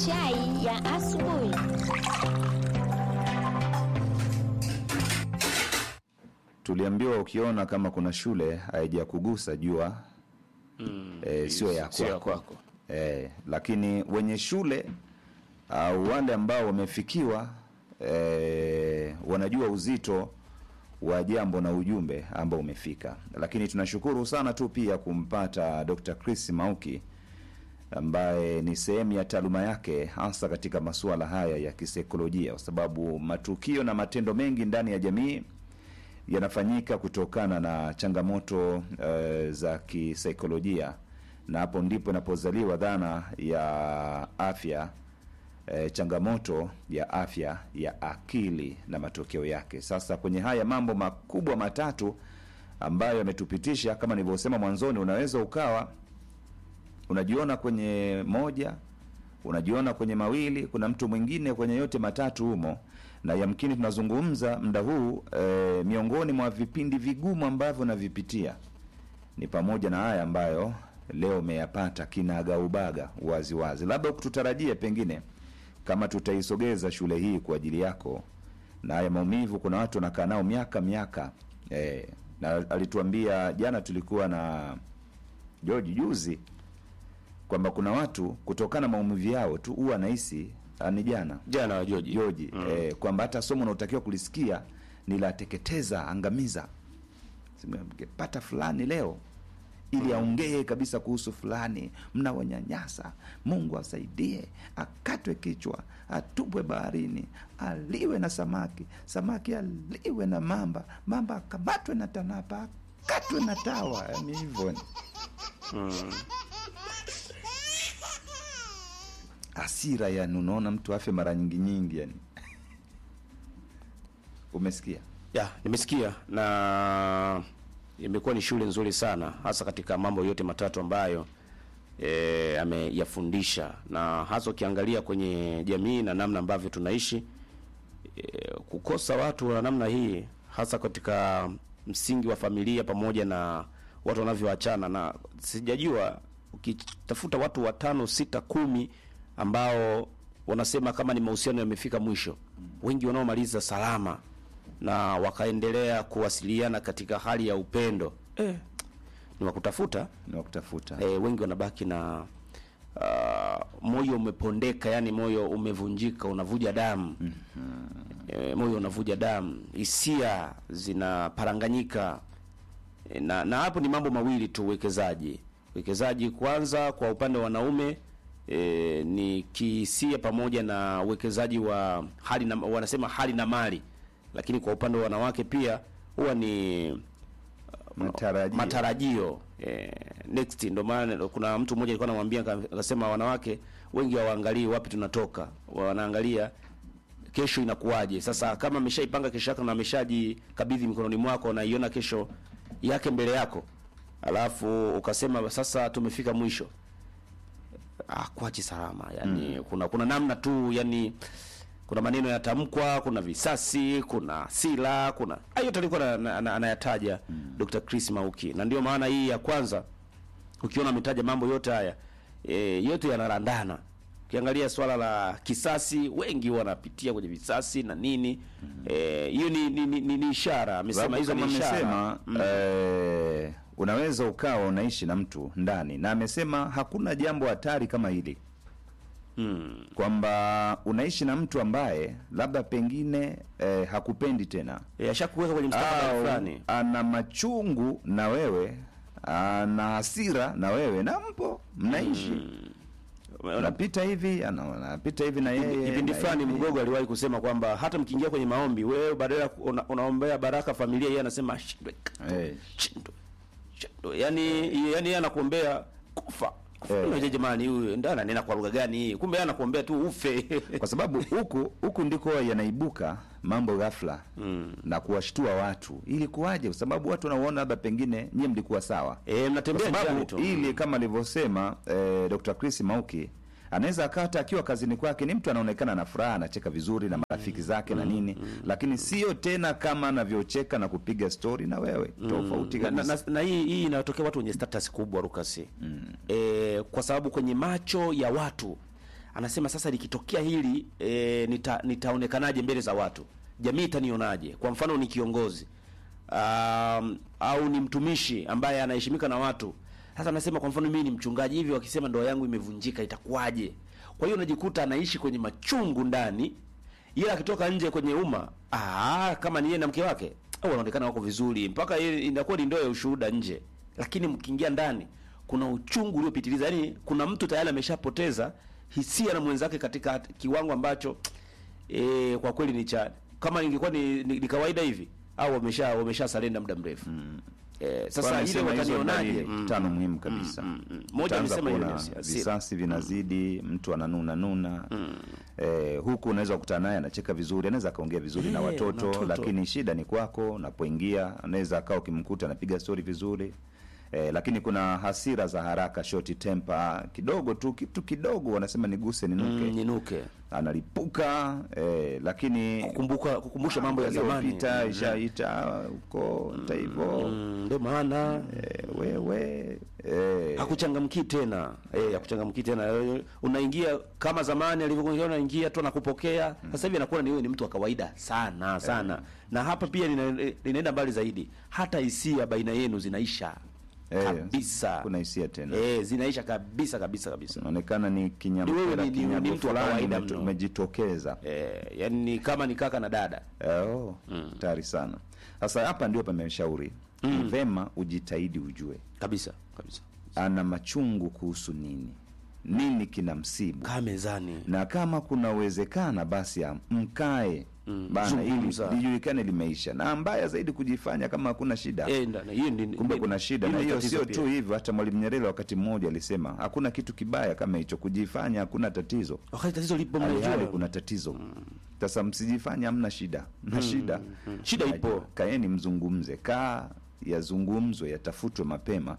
Chai ya asubuhi. Tuliambiwa ukiona kama kuna shule haijakugusa jua Mm. eh, sio ya Sio ya kwako. kwako. Eh, lakini wenye shule au wale ambao wamefikiwa eh, wanajua uzito wa jambo na ujumbe ambao umefika. Lakini tunashukuru sana tu pia kumpata Dr. Chris Mauki ambaye ni sehemu ya taaluma yake hasa katika masuala haya ya kisaikolojia, kwa sababu matukio na matendo mengi ndani ya jamii yanafanyika kutokana na changamoto eh, za kisaikolojia, na hapo ndipo inapozaliwa dhana ya afya eh, changamoto ya afya ya akili na matokeo yake. Sasa kwenye haya mambo makubwa matatu ambayo yametupitisha, kama nilivyosema mwanzoni, unaweza ukawa unajiona kwenye moja unajiona kwenye mawili, kuna mtu mwingine kwenye yote matatu humo, na yamkini tunazungumza muda huu e, miongoni mwa vipindi vigumu ambavyo navipitia ni pamoja na haya ambayo leo umeyapata kinagaubaga wazi wazi. Labda kututarajia pengine kama tutaisogeza shule hii kwa ajili yako, na haya maumivu, kuna watu wanakaa nao miaka miaka e, na alituambia jana, tulikuwa na George juzi kwamba kuna watu kutokana na maumivu yao tu huwa anahisi ah, ni jana Jana wa Joji. Joji eh, kwamba hata somo unaotakiwa kulisikia ni la teketeza, angamiza, mngepata fulani leo ili aongee kabisa kuhusu fulani, mnawanyanyasa. Mungu asaidie, akatwe kichwa, atupwe baharini, aliwe na samaki, samaki aliwe na mamba, mamba akamatwe na tanapa, akatwe na tawa. Yani hivyo hasira, yani unaona mtu afe mara nyingi nyingi, yani umesikia Ya, nimesikia na imekuwa ni shule nzuri sana hasa katika mambo yote matatu ambayo e, ameyafundisha na hasa ukiangalia kwenye jamii na namna ambavyo tunaishi e, kukosa watu wa namna hii hasa katika msingi wa familia pamoja na watu wanavyoachana, na sijajua ukitafuta watu watano sita kumi ambao wanasema kama ni mahusiano yamefika mwisho, wengi wanaomaliza salama na wakaendelea kuwasiliana katika hali ya upendo eh, ni wakutafuta ni wakutafuta eh, wengi wanabaki na uh, moyo umepondeka, yani moyo umevunjika, unavuja damu eh, moyo unavuja damu, hisia zinaparanganyika eh, na, na hapo ni mambo mawili tu, uwekezaji uwekezaji kwanza kwa upande wa wanaume e, ni kihisia pamoja na uwekezaji wa hali na, wanasema hali na mali, lakini kwa upande wa wanawake pia huwa ni matarajio matarajio eh, next ndio maana kuna mtu mmoja alikuwa anamwambia aka- akasema wanawake wengi hawaangalii wapi tunatoka wanaangalia kesho inakuwaje sasa kama ameshaipanga kesho yake na ameshajikabidhi mikononi mwako na iona kesho yake mbele yako alafu ukasema sasa tumefika mwisho ah, kuachi salama yani kuna kuna namna tu yani kuna maneno yatamkwa kuna visasi kuna hasira kuna hayo yote alikuwa na- na- na- anayataja Dr. Chris Mauki na ndio maana hii ya kwanza ukiona ametaja mambo yote haya e, yote yanarandana ukiangalia swala la kisasi wengi wanapitia kwenye visasi na nini Eh, hiyo ni, ni, ni, ni, ni ishara amesema Sababu hizo ni kama ishara amesema Mm. eh, unaweza ukawa unaishi na mtu ndani, na amesema hakuna jambo hatari kama hili Mm. kwamba unaishi na mtu ambaye labda pengine eh, hakupendi tena Eh, ashakuweka kwenye mstakabali au fulani ana machungu na wewe, ana hasira na wewe, na mpo mnaishi unapita hivi, ana- anapita hivi na yeye kipindi na fulani hivi. Mgogo aliwahi kusema kwamba hata mkiingia kwenye maombi, wewe badala ya ku- una, unaombea baraka familia, yeye anasema ashindwe, Eh. shindwe, shindwe. Yani yani yeye anakuombea kufa kufa. Eh. Unajua jamani, huyu ndio ananena kwa lugha gani hii? Kumbe yeye anakuombea tu ufe. kwa sababu huku huku ndiko yanaibuka mambo ghafla na kuwashtua watu. Ili kuwaje? Kwa sababu watu wanaona labda pengine nyie mlikuwa sawa, eh, kwa mnatembea njiani sababu tu. ili kama alivyosema eh, Dr. Chris Mauki anaweza akata akiwa kazini kwake ni mtu anaonekana na furaha, anacheka vizuri na marafiki zake na nini, lakini sio tena kama anavyocheka na kupiga stori na wewe, tofauti na, na, kabisa. na, na hii hii inatokea watu wenye status kubwa Rukasi. Mm. E, kwa sababu kwenye macho ya watu anasema sasa likitokea hili e, nita, nitaonekanaje mbele za watu jamii itanionaje kwa mfano ni kiongozi um, au ni mtumishi ambaye anaheshimika na watu sasa anasema kwa mfano mimi ni mchungaji hivi wakisema ndoa yangu imevunjika itakuwaje kwa hiyo unajikuta anaishi kwenye machungu ndani ila akitoka nje kwenye umma ah, kama ni yeye na mke wake au wanaonekana wako vizuri mpaka yeye inakuwa ni ndoa ya ushuhuda nje lakini mkiingia ndani kuna uchungu uliopitiliza yani kuna mtu tayari ameshapoteza hisia na mwenzake katika kiwango ambacho e, kwa kweli ni cha kama ingekuwa ni, ni, ni kawaida hivi au wamesha wamesha salenda muda mrefu mm. e, sasa ile Wanasema hizo watanionaje dalili Mm, tano muhimu kabisa. mm, mm. Moja Utaanza amesema hiyo kuona ni hasira. visasi vinazidi, mtu ananuna nuna eh, huku unaweza kukutana naye anacheka vizuri, anaweza akaongea vizuri na Eh, watoto, na watoto. lakini shida ni kwako unapoingia, anaweza akawa ukimkuta anapiga stori vizuri eh, lakini kuna hasira za haraka, short temper kidogo tu, kitu kidogo wanasema niguse ninuke, mm, ninuke analipuka eh, lakini kukumbuka kukumbusha mambo ya zamani yaliyopita ishaita huko hata hivyo Mm, ndio maana eh, wewe eh, hakuchangamki tena eh, hakuchangamki tena Eh, unaingia kama zamani alivyokuwa unaingia tu nakupokea sasa hivi anakuwa ni wewe ni mtu wa kawaida sana sana na hapa pia lina- linaenda mbali zaidi hata hisia baina yenu zinaisha eh, kabisa kuna hisia tena eh, zinaisha kabisa kabisa kabisa inaonekana ni Ni wewe kinyamkela ni- ni- ni kinyago mtu wa fulani kawaida umeto- mno. umejitokeza eh, yani ni kama ni kaka na dada Eh, oh, tayari sana sasa hapa ndio pameshauri ni vema ujitahidi ujue kabisa kabisa ana machungu kuhusu nini nini kina msibu kaa mezani na kama kuna uwezekana basi am- mkae Mm, bana ili zungumza. lijulikane limeisha na mbaya zaidi kujifanya kama hakuna shida eh, ndani hiyo ndi kumbe kuna shida na ni hiyo tatizo sio pia. tu hivyo hata mwalimu nyerere wakati mmoja alisema hakuna kitu kibaya kama hicho kujifanya hakuna tatizo wakati tatizo lipo hali mnajua. hali kuna tatizo sasa msijifanye hamna shida mna shida Shida ipo. Najua. kaeni mzungumze kaa yazungumzwe yatafutwe mapema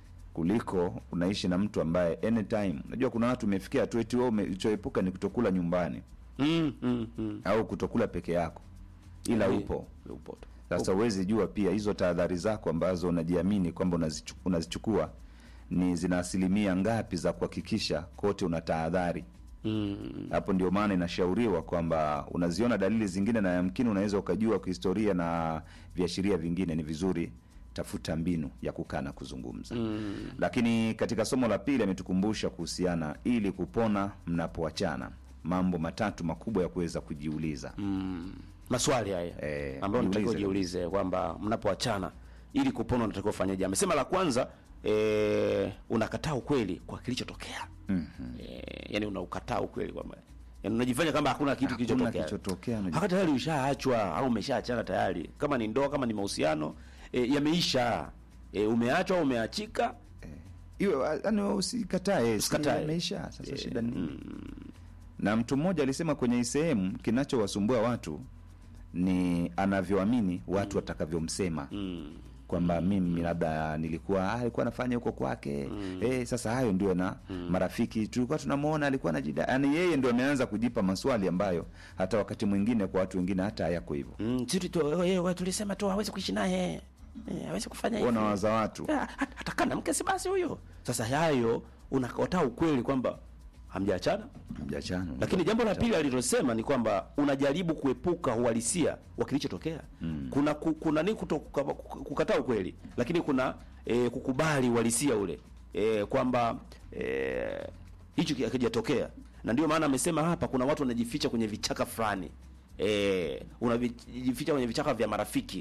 kuliko unaishi na mtu ambaye anytime unajua kuna watu umefikia tu eti wewe umechoepuka ni kutokula nyumbani mm, mm, mm. au kutokula peke yako ila Eh, upo upo tu. sasa huwezi jua pia hizo tahadhari zako ambazo unajiamini kwamba unazichu- unazichukua ni zina asilimia ngapi za kuhakikisha kote una tahadhari Mm. hapo ndio maana inashauriwa kwamba unaziona dalili zingine na yamkini unaweza ukajua kihistoria na viashiria vingine ni vizuri tafuta mbinu ya kukaa na kuzungumza mm. lakini katika somo la pili ametukumbusha kuhusiana ili kupona mnapoachana mambo matatu makubwa ya kuweza kujiuliza Mm. maswali haya Eh, ambayo natakiwa jiulize ujiulize kwamba mnapoachana ili kupona unatakiwa ufanyaje amesema la kwanza eh, unakataa ukweli kwa kilichotokea mm-hmm. eh, yani unaukataa ukweli kwamba yani unajifanya kama hakuna kitu Hakuna kilichotokea kilichotokea, unaji- haka tayari ushaachwa au umeshaachana tayari kama ni ndoa kama ni mahusiano eh, yameisha eh, umeachwa au umeachika iwe yani usikatae Usikatae. si yameisha sasa shida ni nini na mtu mmoja alisema kwenye hii sehemu kinachowasumbua watu ni anavyoamini watu watakavyomsema mm. kwamba mimi labda nilikuwa ah, alikuwa anafanya huko kwake eh, sasa hayo ndio na marafiki tulikuwa tunamwona alikuwa anajida yani yeye ndio ameanza kujipa maswali ambayo hata wakati mwingine kwa watu wengine hata hayako hivyo Mm, sisi tu wewe tulisema tu hawezi kuishi naye eh, hawezi kufanya hivi wanawaza watu Ah, hat- hata kana mke si basi huyo sasa hayo unakataa ukweli kwamba hamjaachana mjachano lakini jambo la pili alilosema ni kwamba unajaribu kuepuka uhalisia wa kilichotokea mm. kuna ku, kuna ni kuto, kuka- kukataa ukweli lakini kuna e, kukubali uhalisia ule e, kwamba eh, hicho e, hakijatokea na ndio maana amesema hapa kuna watu wanajificha kwenye vichaka fulani e, unajificha kwenye vichaka vya marafiki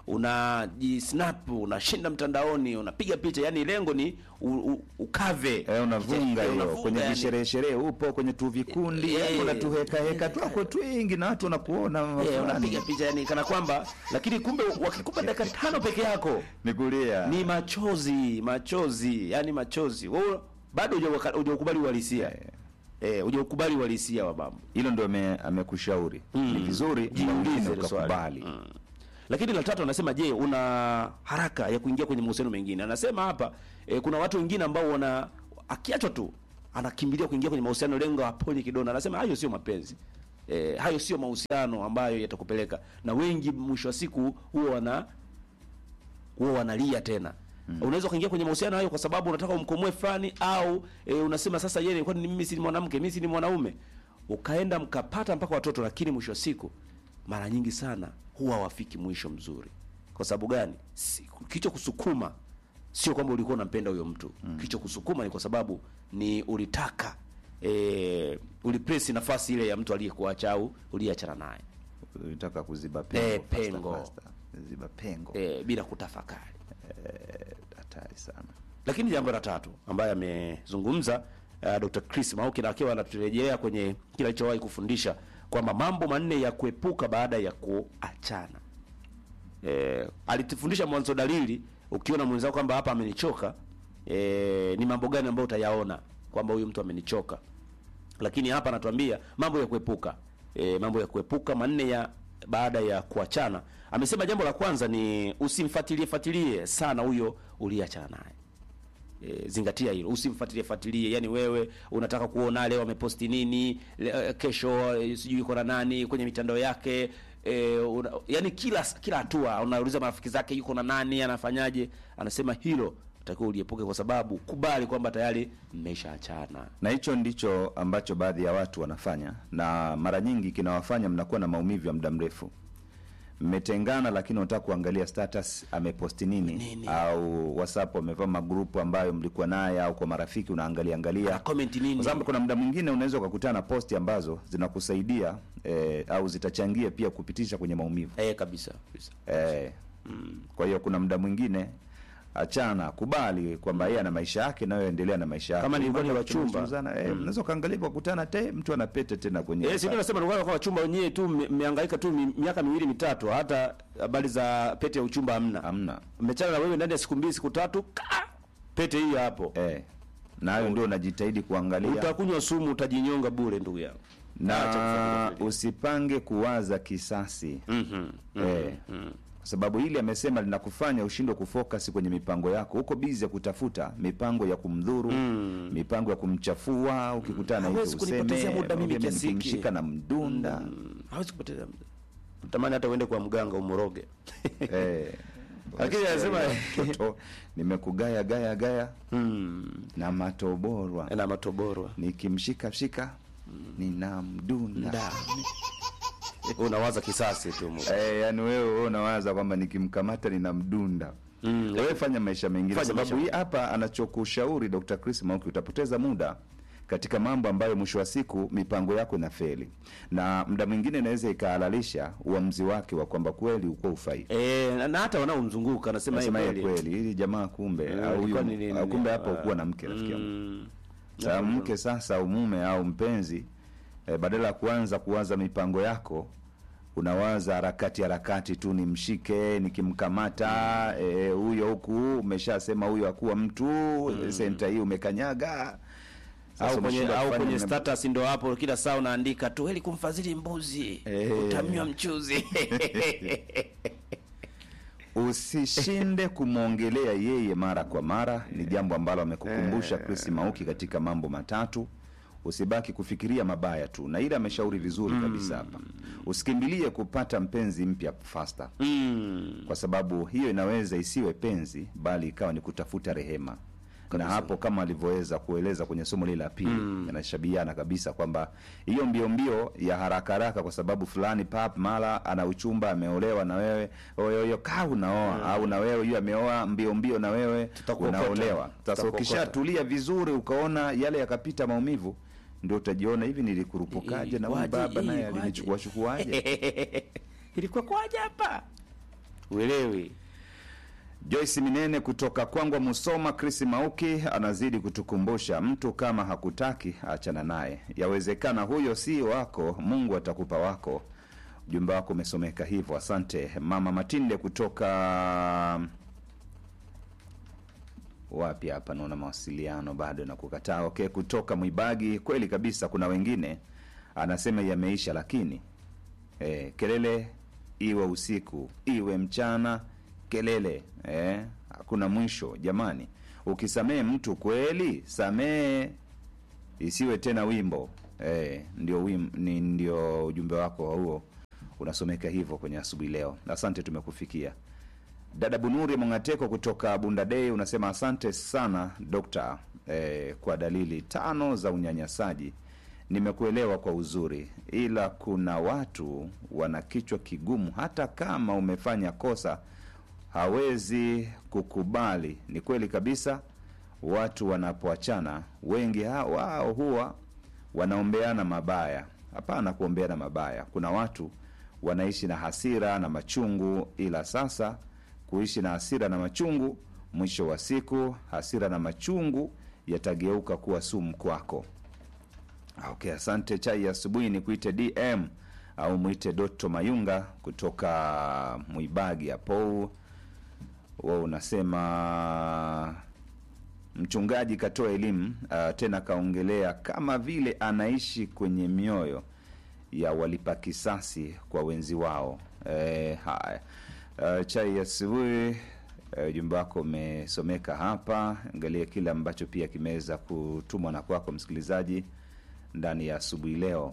unajisnap unashinda mtandaoni unapiga picha yani lengo ni u, u, ukave Eh, unavunga Eh, hiyo unavunga kwenye yani. visherehe sherehe upo kwenye tu vikundi Eh, yani unatuheka heka eh, twako twingi na watu wanakuona Eh, fulani. unapiga picha yani kana kwamba lakini kumbe wakikupa dakika tano peke yako ni kulia ni machozi machozi yani machozi wewe bado hujauka- hujaukubali uhalisia eh hujaukubali uhalisia wa mambo hilo ndio ame- amekushauri ni vizuri jiulize mwingine hilo swali. ukakubali Mm. lakini la tatu anasema je una haraka ya kuingia kwenye mahusiano mengine anasema hapa e, kuna watu wengine ambao wana akiachwa tu anakimbilia kuingia kwenye mahusiano lengo aponye kidona anasema hayo sio mapenzi e, hayo sio mahusiano ambayo yatakupeleka na wengi mwisho wa siku huwa wana huwa wanalia tena unaweza ukaingia kwenye mahusiano hayo kwa sababu unataka umkomoe fulani au e, unasema sasa yeye kwani mimi si ni mwanamke mimi si ni mwanaume ukaenda mkapata mpaka watoto lakini mwisho wa siku mara nyingi sana huwa hawafiki mwisho mzuri kwa sababu gani si, kicho kusukuma sio kwamba ulikuwa unampenda huyo mtu mm. kicho kusukuma ni kwa sababu ni ulitaka e, ulipresi nafasi ile ya mtu aliyekuacha au uliyeachana naye Ulitaka kuziba pengo. Eh, faster, pengo. faster. Ziba pengo. e, bila kutafakari Eh, Hatari sana. lakini jambo la tatu ambaye amezungumza uh, Dr. Chris Mauki na akiwa anaturejelea kwenye kile alichowahi kufundisha kwamba mambo manne ya kuepuka baada ya kuachana. Eh, alitufundisha mwanzo dalili, ukiona mwenzako kwamba hapa amenichoka, eh, ni mambo gani ambayo utayaona kwamba huyu mtu amenichoka. Lakini hapa anatuambia mambo ya kuepuka. E, mambo ya kuepuka manne ya baada ya kuachana. Amesema jambo la kwanza ni usimfuatilie fuatilie sana huyo uliyeachana naye. E, zingatia hilo, usimfuatilie fuatilie. Yani wewe unataka kuona leo ameposti nini, le, eh, kesho eh, sijui yuko na nani kwenye mitandao yake e, una, yani kila kila hatua unauliza marafiki zake yuko na nani, anafanyaje. Anasema hilo utakiwa uliepuke, kwa sababu kubali kwamba tayari mmeshaachana. na hicho ndicho ambacho baadhi ya watu wanafanya, na mara nyingi kinawafanya mnakuwa na maumivu ya muda mrefu. Mmetengana, lakini unataka kuangalia status ameposti nini, Nini? au WhatsApp amevaa magrupu ambayo mlikuwa naye, au kwa marafiki unaangalia angalia Ana comment nini? kwa sababu kuna muda mwingine unaweza ukakutana na posti ambazo zinakusaidia eh, au zitachangia pia kupitisha kwenye maumivu Eh, kabisa kabisa. eh, kwa hiyo kuna muda mwingine achana, kubali kwamba yeye ana maisha yake, nayo endelea na maisha yake. Kama nilikuwa ni Mambo wachumba. yakizungumzana, eh, mnaweza ukaangalia kwa kukutana te mtu ana pete tena kwenye Eh, sisi tunasema ndio kwa wachumba wenyewe tu mme- mmehangaika tu mi- miaka miwili mitatu, hata habari za pete ya uchumba hamna. hamna Mmechana na wewe ndani ya siku mbili siku tatu, ka! pete hii hapo. eh, na hayo ndio unajitahidi kuangalia Utakunywa sumu, utajinyonga bure, ndugu yangu. Acha na kufuatilia. usipange kuwaza kisasi Mhm. eh, kwa sababu hili amesema linakufanya ushindwe kufocus kwenye mipango yako. Uko busy ya kutafuta mipango ya kumdhuru, mipango ya kumchafua. Ukikutana na Hawezi hivyo kunipotezea useme muda mimi "Mimi kiasi hiki." nikimshika na mdunda Mm, Hawezi kupoteza muda. Natamani hata uende kwa mganga umroge. eh, Lakini anasema- mtoto nimekugaya gaya gaya Mm. na matoborwa Na matoborwa. nikimshika shika nina mdunda Nda. Unawaza kisasi tu. mu- Eh, yani wewe wewe unawaza kwamba nikimkamata nina mdunda Mm. wewe fanya maisha mengine, Fanya sababu maisha. hii hapa anachokushauri Dr. Chris Mauki, utapoteza muda katika mambo ambayo mwisho wa siku mipango yako inafeli, na muda mwingine inaweza ikahalalisha uamuzi wake wa kwamba kweli uko ufai. Eh, na- na hata wanaomzunguka nasema Nasema yeye yeye kweli, hili jamaa kumbe Eh, au ilikuwa huyu- ni nini? au kumbe hapa Ah, ukuwa na mke rafiki yangu. mm. Sasa mke sasa au mume au mpenzi eh, badala ya kuanza kuwaza mipango yako unawaza harakati harakati tu, nimshike nikimkamata eh, huyo huku umeshasema huyo akuwa mtu senta hii umekanyaga Sasa au kwenye umeshindwa au kufanya kwenye mna- status ndo hapo kila saa unaandika tu heli kumfadhili mbuzi Eh. utamnywa mchuzi Usishinde kumwongelea yeye mara kwa mara, ni jambo ambalo amekukumbusha Chris Mauki katika mambo matatu. Usibaki kufikiria mabaya tu, na ile ameshauri vizuri kabisa hapa. Usikimbilie kupata mpenzi mpya faster, mm. kwa sababu hiyo inaweza isiwe penzi, bali ikawa ni kutafuta rehema. Na hapo kama alivyoweza kueleza kwenye somo lile la pili, yanashabiana kabisa kwamba hiyo mbio mbio ya haraka haraka, kwa sababu fulani pap mara ana uchumba ameolewa na wewe oyoyo ka unaoa au na wewe hiyo ameoa mbio mbio na wewe Tutakuokota. unaolewa. Sasa Tutakuokota. ukishatulia vizuri, ukaona yale yakapita maumivu, ndio utajiona hivi, nilikurupukaje na huyu Ilikuwaje? baba naye Ilikuwaje? alinichukua chukuaje? ilikuwa kwaje hapa uelewi Joyce Minene kutoka Kwangwa Musoma, Chris Mauki anazidi kutukumbusha mtu kama hakutaki achana naye, yawezekana huyo si wako, Mungu atakupa wako. Ujumbe wako umesomeka hivyo, asante. Mama Matinde kutoka wapi hapa, naona mawasiliano bado na kukataa. Okay, kutoka Mwibagi, kweli kabisa, kuna wengine anasema yameisha, lakini eh, kelele iwe usiku iwe mchana, kelele eh, hakuna mwisho jamani. Ukisamehe mtu kweli, samehe, isiwe tena wimbo eh, ndio wim, ni ndio ujumbe wako huo unasomeka hivyo kwenye asubuhi leo. Asante, tumekufikia. Dada Bunuri Mongateko kutoka Bundadei unasema asante sana dokta eh, kwa dalili tano za unyanyasaji. Nimekuelewa kwa uzuri, ila kuna watu wana kichwa kigumu, hata kama umefanya kosa hawezi kukubali. Ni kweli kabisa, watu wanapoachana wengi ha- wao huwa wanaombeana mabaya. Hapana kuombeana mabaya, kuna watu wanaishi na hasira na machungu, ila sasa kuishi na hasira na machungu, mwisho wa siku hasira na machungu yatageuka kuwa sumu kwako. Okay, asante. Chai ya asubuhi ni kuite DM au mwite Doto Mayunga kutoka Mwibagi hapo. Wewe unasema mchungaji katoa elimu uh, tena kaongelea kama vile anaishi kwenye mioyo ya walipa kisasi kwa wenzi wao. E, haya uh, chai ya asubuhi uh, ujumbe wako umesomeka hapa. Angalia kile ambacho pia kimeweza kutumwa na kwako msikilizaji ndani ya asubuhi leo.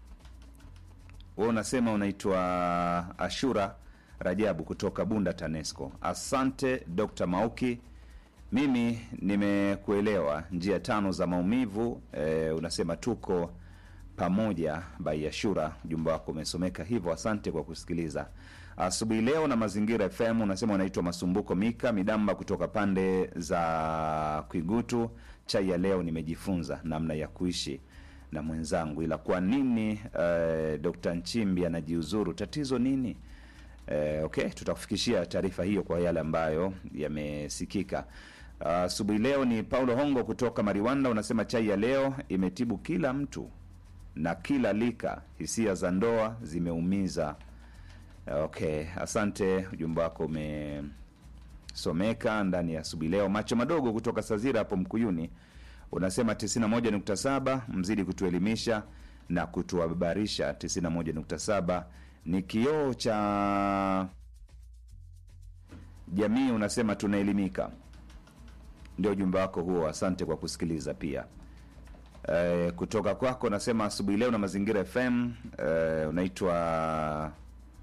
Wewe unasema unaitwa Ashura Rajabu kutoka Bunda TANESCO. Asante Dr. Mauki, mimi nimekuelewa. Njia tano za maumivu e, unasema tuko pamoja by Ashura. Ujumbe wako umesomeka hivyo, asante kwa kusikiliza asubuhi leo na Mazingira FM. Unasema unaitwa Masumbuko Mika Midamba kutoka pande za Kwigutu. Chai ya leo nimejifunza namna ya kuishi na mwenzangu, ila kwa nini uh, Dr. Nchimbi anajiuzuru? Tatizo nini? Eh, okay, tutakufikishia taarifa hiyo kwa yale ambayo yamesikika asubuhi leo. Ni Paulo Hongo kutoka Mariwanda, unasema chai ya leo imetibu kila mtu na kila lika, hisia za ndoa zimeumiza. Okay, asante, ujumbe wako umesomeka ndani ya asubuhi leo. Macho madogo kutoka Sazira hapo Mkuyuni unasema 91.7 mzidi kutuelimisha na kutuhabarisha. 91.7 ni kioo cha jamii, unasema tunaelimika. Ndio ujumbe wako huo, asante kwa kusikiliza pia. E, kutoka kwako nasema asubuhi leo na Mazingira FM. E, unaitwa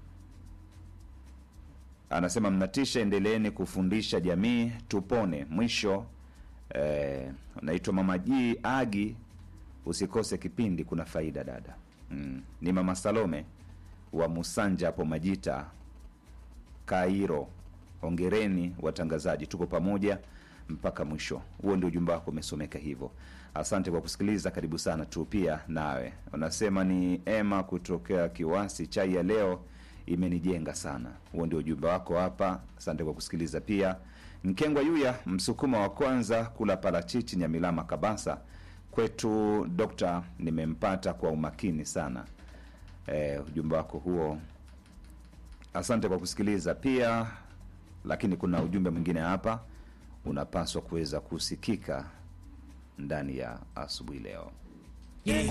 anasema mnatisha, endeleeni kufundisha jamii tupone. Mwisho e, unaitwa Mama Ji Agi, usikose kipindi, kuna faida dada. Mm. Ni Mama Salome wa Musanja hapo Majita Kairo. Hongereni watangazaji, tuko pamoja mpaka mwisho. Huo ndio ujumbe wako umesomeka hivyo. Asante kwa kusikiliza, karibu sana tu pia nawe. Unasema ni Emma kutokea Kiwasi, chai ya leo imenijenga sana. Huo ndio ujumbe wako hapa. Asante kwa kusikiliza pia. Mkengwa Yuya, msukuma wa kwanza kula parachichi Nyamilama Kabasa kwetu. Dokta, nimempata kwa umakini sana. E, ujumbe wako huo, asante kwa kusikiliza pia. Lakini kuna ujumbe mwingine hapa unapaswa kuweza kusikika ndani ya asubuhi leo.